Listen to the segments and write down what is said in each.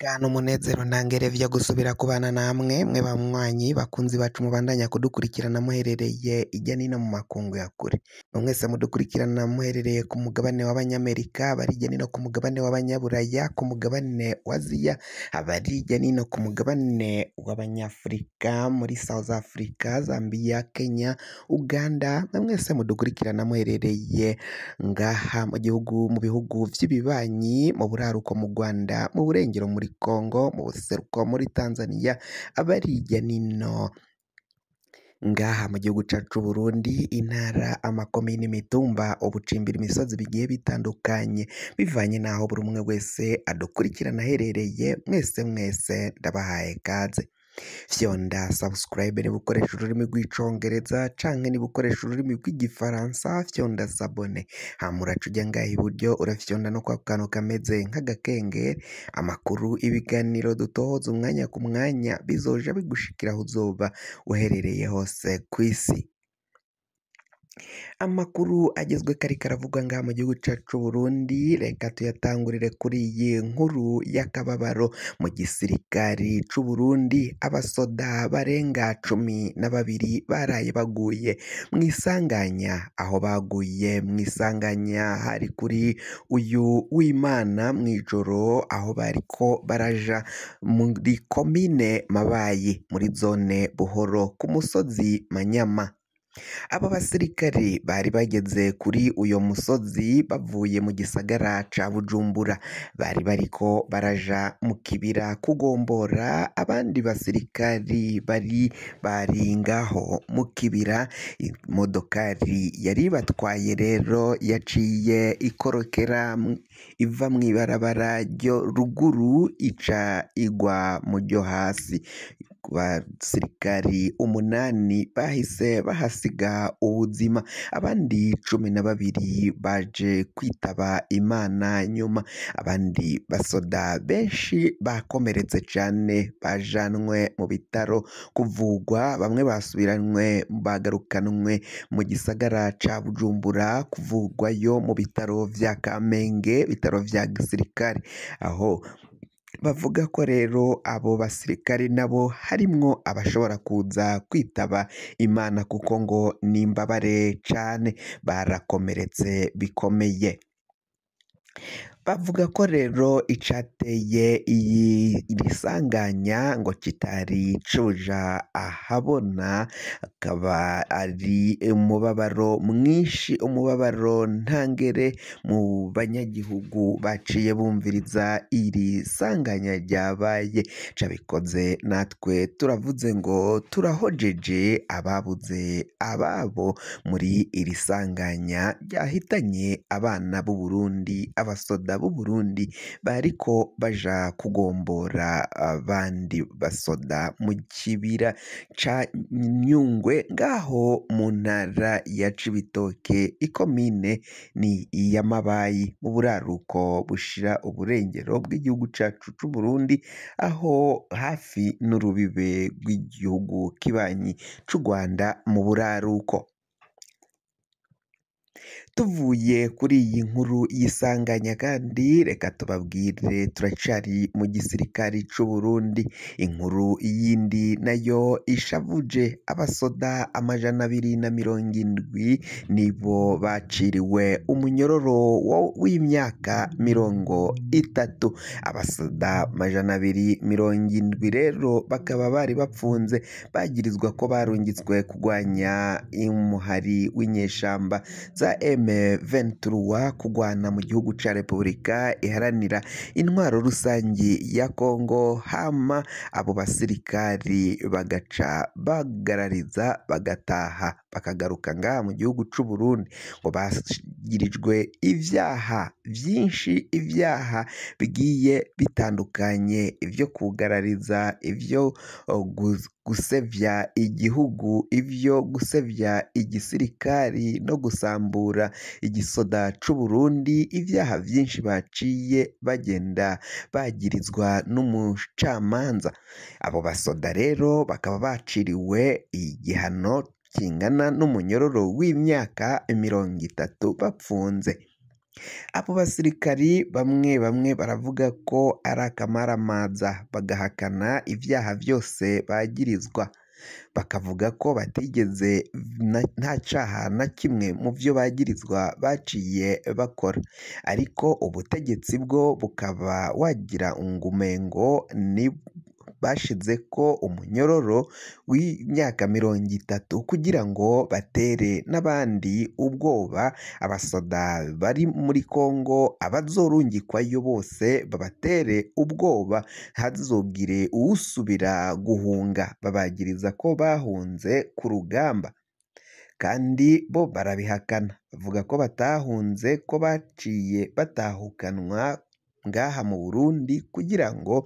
Iteka n'umunezero ntangere vyo gusubira kubana namwe mwe banywanyi bakunzi bacu mubandanya kudukurikirana muherereye irya nino mu makungu ya kure mwese mudukurikirana muherereye ku mugabane w'abanyamerika abari irya nino ku mugabane w'abanyaburaya ku mugabane wa aziya abari irya nino ku mugabane w'abanyafurika muri South Africa Zambia Kenya Uganda na mwese mudukurikirana muherereye ngaha mu gihugu mu bihugu vy'ibibanyi mu buraruko mu Rwanda mu burengero muri Congo mu buseruko muri Tanzania abari irya nino ngaha mu gihugu cacu Burundi intara amakomine imitumba ubucimbira imisozi bigiye bitandukanye bivanye n'aho buri umwe wese adukurikirana aherereye mwese mwese ndabahaye kaze fyonda subscribe niba ukoresha ururimi rw'icongereza canke niba ukoresha ururimi rw'igifaransa fyonda sabone hama uraca uja ngaha iburyo urafyonda no kwa kantu kameze nk'agakengeri amakuru ibiganiro dutohoza umwanya ku mwanya bizoja bigushikira aho uzoba uherereye hose kw'isi amakuru agezweko ariko aravugwa ngaha mu gihugu cacu Burundi reka tuyatangurire kuri iyi nkuru y'akababaro mu gisirikari c'u Burundi abasoda barenga cumi na babiri baraye baguye mu isanganya aho baguye mu isanganya hari kuri uyu w'Imana mw'ijoro aho bariko baraja muri komine Mabayi muri zone Buhoro ku musozi Manyama aba basirikare bari bageze kuri uyo musozi bavuye mu gisagara ca Bujumbura bari bariko baraja mu kibira kugombora abandi basirikari bari bari ngaho mu kibira imodokari yari batwaye rero yaciye ikorokera iva mw'ibarabara ryo ruguru ica igwa mu ryo hasi basirikari umunani bahise bahasiga ubuzima abandi cumi na babiri baje kwitaba Imana nyuma abandi basoda benshi bakomeretse cane bajanwe mu bitaro kuvugwa bamwe basubiranywe bagarukanwe mu gisagara ca Bujumbura kuvugwayo mu bitaro vya Kamenge bitaro vya gisirikare aho bavuga ko rero abo basirikari nabo harimwo abashobora kuza kwitaba Imana kuko ngo n'imbabare cane barakomeretse bikomeye bavuga ko rero icateye iyi risanganya ngo kitari cuja ahabona akaba ari umubabaro mwinshi umubabaro ntangere mu banyagihugu baciye bumviriza iri sanganya ryabaye cabikoze natwe turavuze ngo turahojeje ababuze ababo muri iri sanganya ryahitanye abana b'u Burundi abasoda b'u Burundi bariko baja kugombora abandi basoda mu kibira ca Nyungwe ngaho mu ntara ya Cibitoke ikomine ni iya Mabayi mu buraruko bushira uburengero bw'igihugu cacu c'u Burundi aho hafi n'urubibe rw'igihugu kibanyi c'u Rwanda mu buraruko tuvuye kuri iyi nkuru y'isanganya kandi reka tubabwire turacari mu gisirikari c'u Burundi inkuru yindi nayo ishavuje abasoda amajana abiri na mirongo indwi nibo baciriwe umunyororo w'imyaka mirongo itatu abasoda amajana abiri mirongo indwi rero bakaba bari bapfunze bagirizwa ko barungitswe kugwanya umuhari w'inyeshamba za M23 kugwana mu gihugu ca Repubulika iharanira intwaro rusangi ya Kongo hama abo basirikari bagaca bagarariza bagataha bakagaruka ngaha mu gihugu c'u Burundi ngo bagirijwe ivyaha vyinshi ivyaha bigiye bitandukanye ivyo kugarariza ivyo gusevya igihugu ivyo gusevya igisirikari no gusambura igisoda c'u Burundi ivyaha vyinshi baciye bagenda bagirizwa n'umucamanza abo basoda rero bakaba baciriwe igihano kingana n'umunyororo w'imyaka mirongo itatu bapfunze abo basirikari bamwe bamwe baravuga ko ari akamaramaza bagahakana ibyaha byose bagirizwa bakavuga ko batigeze nta cyaha na kimwe mu byo bagirizwa baciye bakora ariko ubutegetsi bwo bukaba wagira umengo ni bashize ko umunyororo w'imyaka mirongo itatu kugira ngo batere n'abandi ubwoba abasoda bari muri Kongo abazorungikwayo bose babatere ubwoba ntazogire uwusubira guhunga babagiriza ko bahunze ku rugamba kandi bo barabihakana bavuga ko batahunze ko baciye batahukanwa ngaha mu Burundi kugira ngo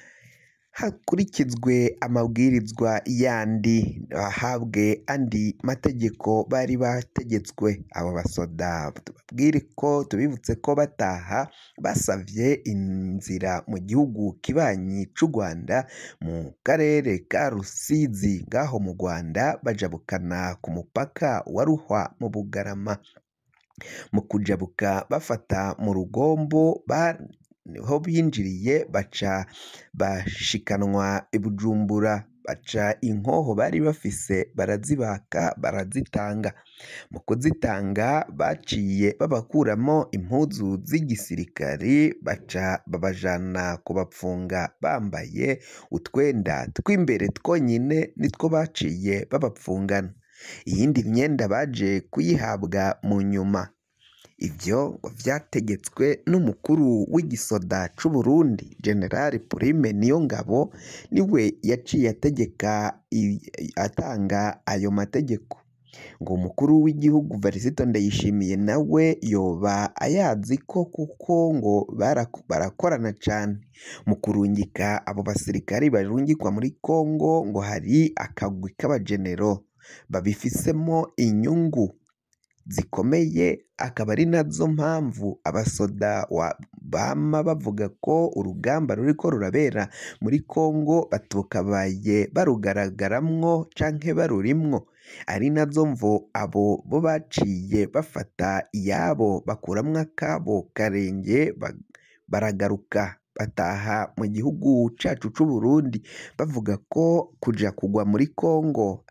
hakurikizwe amabwirizwa yandi bahabwe andi mategeko bari bategetswe abo basoda tubabwire ko tubibutse ko bataha basavye inzira mu gihugu kibanyi c'u Rwanda mu karere ka Rusizi ngaho mu Rwanda bajabukana ku mupaka wa Ruhwa mu Bugarama mu kujabuka bafata mu rugombo niho binjiriye baca bashikanwa i Bujumbura baca inkoho bari bafise barazibaka barazitanga mu kuzitanga baciye babakuramo impuzu z'igisirikari baca babajana kubapfunga bambaye utwenda tw'imbere twonyine nitwo baciye babapfungana iyindi myenda baje kuyihabwa mu nyuma ibyo vyategetswe n'umukuru w'igisoda c'u Burundi General Prime Niyongabo niwe yaciye ategeka atanga ayo mategeko ngo umukuru w'igihugu Varisito Ndayishimiye nawe yoba ayazi ko kuko ngo barakorana cane mu kurungika abo basirikari barungikwa muri Kongo ngo hari akagwi k'abajenero babifisemo inyungu zikomeye akaba ari nazo mpamvu abasoda bama bavuga ko urugamba ruriko rurabera muri Kongo batukabaye barugaragaramwo canke barurimwo ari nazo mvo abo bo baciye bafata iyabo bakuramwo akabo karenge baragaruka bataha mu gihugu cacu c'u Burundi bavuga ko kuja kugwa muri Kongo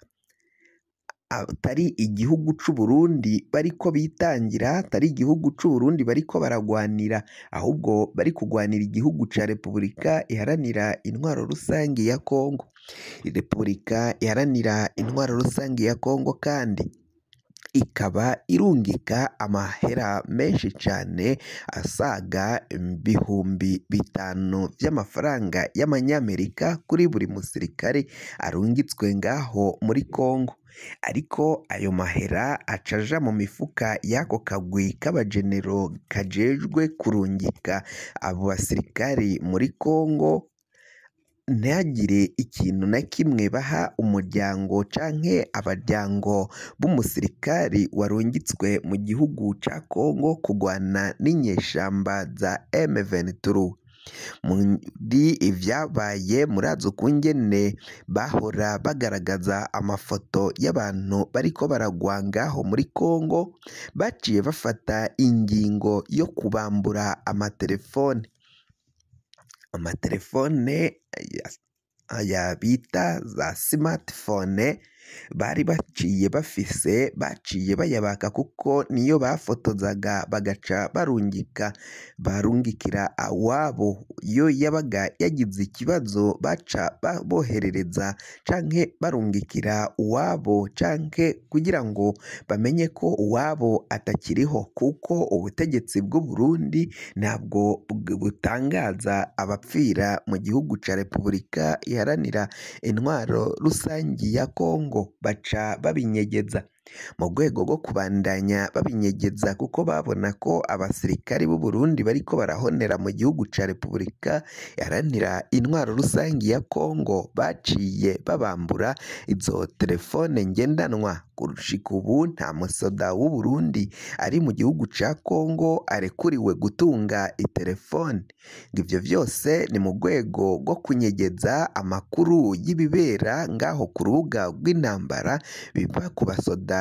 atari igihugu c'u Burundi bariko bitangira atari igihugu c'u Burundi bariko baragwanira ahubwo bari kugwanira igihugu ca Repubulika iharanira intwaro rusangi ya Kongo Repubulika iharanira intwaro rusangi ya Kongo kandi ikaba irungika amahera menshi cane asaga ibihumbi bitanu vy'amafaranga y'amanyamerika kuri buri musirikare arungitswe ngaho muri Kongo ariko ayo mahera acaja mu mifuka y'ako kagwi k'abajenero kajejwe kurungika abo basirikari muri Kongo ntihagire ikintu na kimwe baha umuryango canke abaryango b'umusirikari warungitswe mu gihugu ca Kongo kugwana n'inyeshamba za M23 muri ivyabaye murazi ukungene bahora bagaragaza amafoto y'abantu bariko baragwa ngaho muri Kongo baciye bafata ingingo yo kubambura amatelefone amatelefone aya bita za smartphone bari baciye bafise baciye bayabaka kuko niyo bafotozaga bagaca barungika barungikira awabo iyo yabaga yagize ikibazo baca boherereza canke barungikira uwabo canke kugira ngo bamenye ko uwabo atakiriho kuko ubutegetsi bw'u Burundi ntabwo butangaza abapfira mu gihugu ca Repubulika iharanira intwaro rusangi ya Kongo baca babinyegeza mu rwego rwo kubandanya babinyegeza kuko babona ko abasirikari b'u Burundi bariko barahonera mu gihugu ca Repubulika iharanira intwaro rusangi ya Kongo baciye babambura izo telefone ngendanwa gushika ubu nta musoda w'u Burundi ari mu gihugu ca Kongo arekuriwe gutunga itelefone ngo ivyo vyose ni mu rwego rwo kunyegeza amakuru y'ibibera ngaho ku rubuga rw'intambara biva ku basoda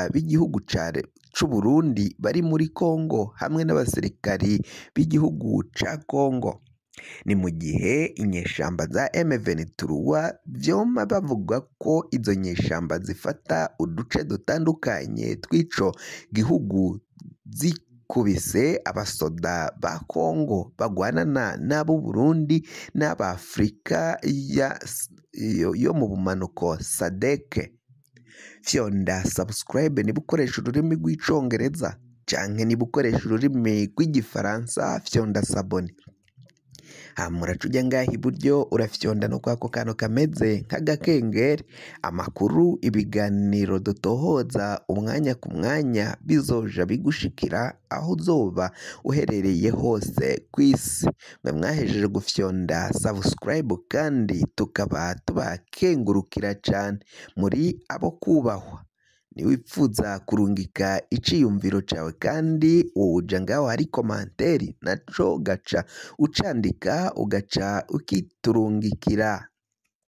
abasoda b'igihugu c'u Burundi bari muri Kongo hamwe n'abasirikari b'igihugu ca Kongo ni mu gihe inyeshamba za M23 vyoma bavuga ko izo nyeshamba zifata uduce dutandukanye tw'ico gihugu zikubise abasoda ba Kongo bagwanana n'ab'u Burundi n'ab'Afrika yo mu bumanuko SADC fyonda subscribe niba ukoresha ururimi rw'icongereza canke niba ukoresha ururimi rw'igifaransa fyonda sabone hama uraca uja ngaha iburyo urafyonda no kwako kantu kameze nk'agakengeri amakuru ibiganiro dutohoza umwanya ku mwanya bizoja bigushikira aho uzoba uherereye hose ku isi mwe mwahejeje gufyonda subscribe kandi tukaba tubakengurukira cane muri abo kubahwa niwipfuza kurungika iciyumviro cawe kandi woja ngaho hari komanteri naco gaca ucandika ugaca ukiturungikira